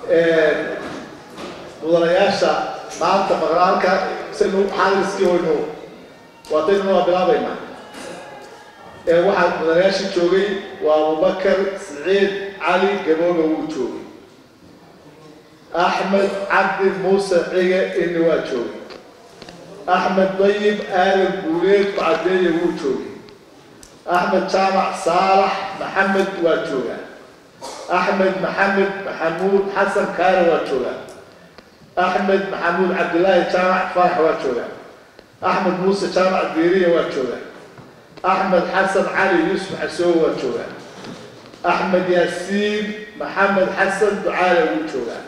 mudanayaasha maanta maqnaalka sinu xaaliskii waynu waataynu waa bilaabaynaa waxaa mudanayaashii joogay waa abubakar siciid cali gabooga wuu joogay axmed cabdi muuse cige ini waa joogay axmed dayib aadan guuleed cadeeye wuu joogay axmed jaamac saalax maxamed waa joogaa axmed maxamed maxamuud xasan kaare waa joogaa axmed maxamuud cabdilaahi jaamac farax waa joogaa axmed muuse jaamac diiriya waa joogaa axmed xasan cali yuusuf xasoowe waa joogaa axmed yaasiin maxamed xasan ducaale wuu joogaa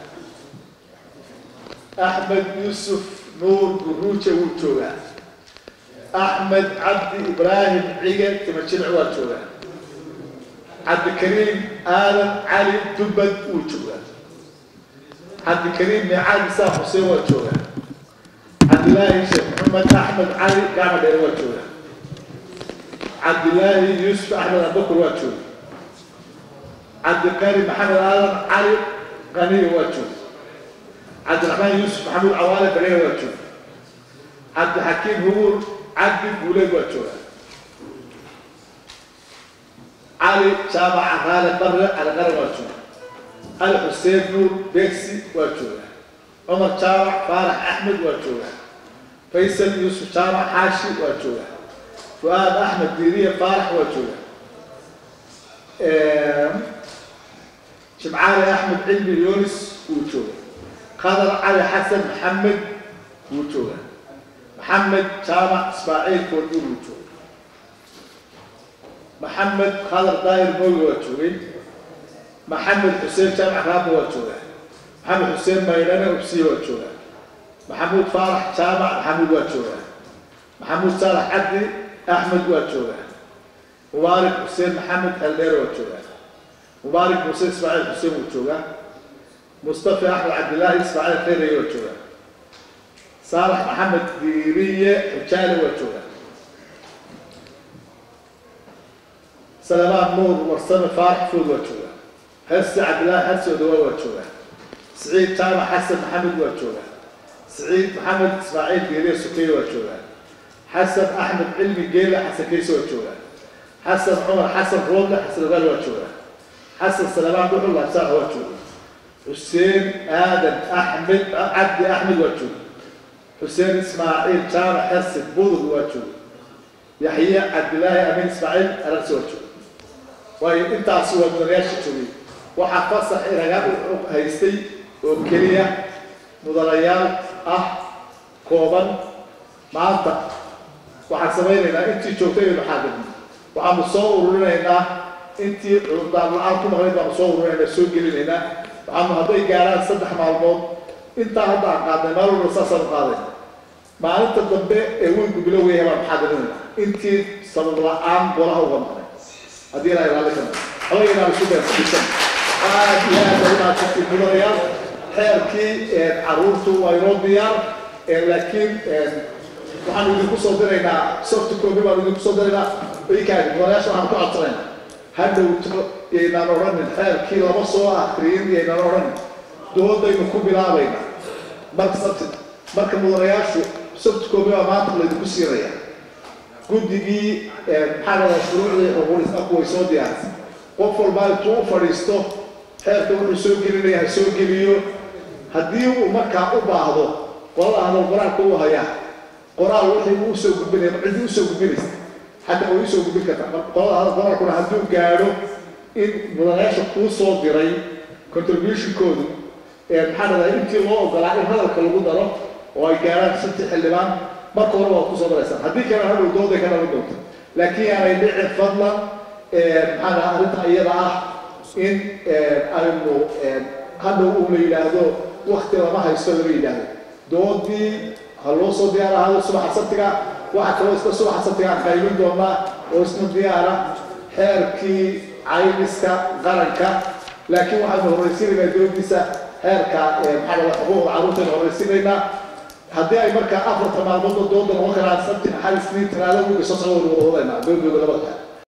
axmed yuusuf nuur guruuje wuu joogaa axmed cabdi ibraahim cige timajilic waa joogaa cabdikariim aadan cali dubbad wuu joogaa cabdikariim miicaad isaaq xuseen waa joogaa cabdilaahi sheekh maxamed axmed cali gacma dheere waa joogaa cabdilaahi yuusuf axmed abubakar waa jooga cabdiqani maxamed aadan cali qaniyo waa jooga cabdiraxmaan yuusuf maxamuud cawaale bagere waa jooga cabdixakiim hubuur cabdi guuleed waa jooga cali jaamac caraale barre calaqaran waa jooga cali xuseen nuur begsi waa jooga cumar jaamac faarax axmed waa jooga faysal yuusuf jaamac xaashi waa jooga fuaad axmed diiriye faarax waa jooga jimcaali axmed cilmi yonis wuu jooga qadar cali xasan maxamed wuu jooga maxamed jaamac ismaaciil koodbuur wuu jooga maxamed qadar daahir mooge waa joogay maxamed xuseen jaamac raabo waa jooga maxamed xuseen maydhane obsiye waa jooga maxamuud faarax jaamac maxamuud waa jooga maxamuud saalax cabdi axmed waa joogaa mubaarik xuseen maxamed haldheer waa joogaa mubaarik muuse ismaaciil xuseen wuu joogaa mustafi axmed cabdilaahi ismaaciil kheyraye waa joogaa saalax maxamed diiriye xujaale waa joogaa salamaan nuur warsame faarax food waa joogaa hase cabdilaahi xarsi odawaa waa joogaa siciid jaamac xasan maxamed waa joogaa siciid maxamed ismaaciil diiriye sukeye waa joogaa xasan axmed cilmi geele xasan kayse waa joogaa xasan cumar xasan roodle xasan ogaal waa joogaa xasan salamaan dhuxul labsaax waa jooga xuseen aadan axmed cabdi axmed waa jooga xuseen ismaaciil jaamac xasan budug waa jooga yaxye cabdilaahi amiin ismaaciil aragsi waa jooga waayo intaasi waa mudanayaasha joogay waxaa fasax inaga haystay oo keliya mudanayaal ah kooban maanta waxaan samaynaynaa intii joogtay aynu xaadirno waxaanu soo ururinaynaa intii cudurdaan la-aan ku maqnayd baanu soo ururinaynaa soo gelinaynaa waxaanu hadday gaaraan saddex maalmood intaa hadda aan qaadnay maalin walba saasaanu qaaday maalinta dambe ee weynku bilowgaya baanu xaadirinaynaa intii sabab la-aan golaha uga maqnay haddii ilaa ilaali kana xogaynaan isu beenfadhisan aad iyo aad ay umahadsantay mudanayaal xeerkii caruurtu waa inoo diyaar laakiin waxaanu idinku soo diraynaa soft copy baanu idinku soo diraynaa ikaadi mudanayaasha waxaan ku codsanaynaa hadhowto yaynaan odhanin xeerkii lama soo akriyin yaynaan odhanin doodaynu ku bilaabayna marka sabti marka mudanayaashu soft copy baa maanta laydinku siinaya guddigii maxaa dhadaa shuruucdii xuquuqisku way soo diyaarisay qof walbaa intuu u fadhiisto xeerka wuxuu soo gelinaya ha soo geliyo haddii uu markaa u baahdo qolada hadal qoraalka u hayaa qoraal wixii uu usoo gudbinaya cidii usoo gudbinaysa xataa way usoo gudbin kartaa qolada hadal qoraalkuna hadduu gaadho in mudanayaasha kuu soo diray contributionkoodu maxaa dhadaa intii loo ogolaa in hadalka lagu daro oo ay gaadhaan shantii xildhibaan marka hore waad kusoo daraysaan haddii kale hadhow dooday ka dhalan doonta laakiin yaanay dhicin fadlan maxaa dhahaa arrinta iyada ah in aynu hadhow uu la yidhaahdo wakti lama haysto lama yidhaahdo doodii ha loo soo diyaar ahaado subaxa sabtiga waxaa kaloo isla subaxa sabtiga aan qaybin doonaa oo isna diyaara xeerkii caymiska qaranka laakiin waxaanu horraysiinaynaa doodiisa xeerka maxaa dhahaa xuquuqda carruurtaynu horraysiinaynaa haddii ay markaa afarta maalmoodba dooda noqon karaan sabti axad isniin talaado wiiga soo socda wada wada wadaynaa doodooda labada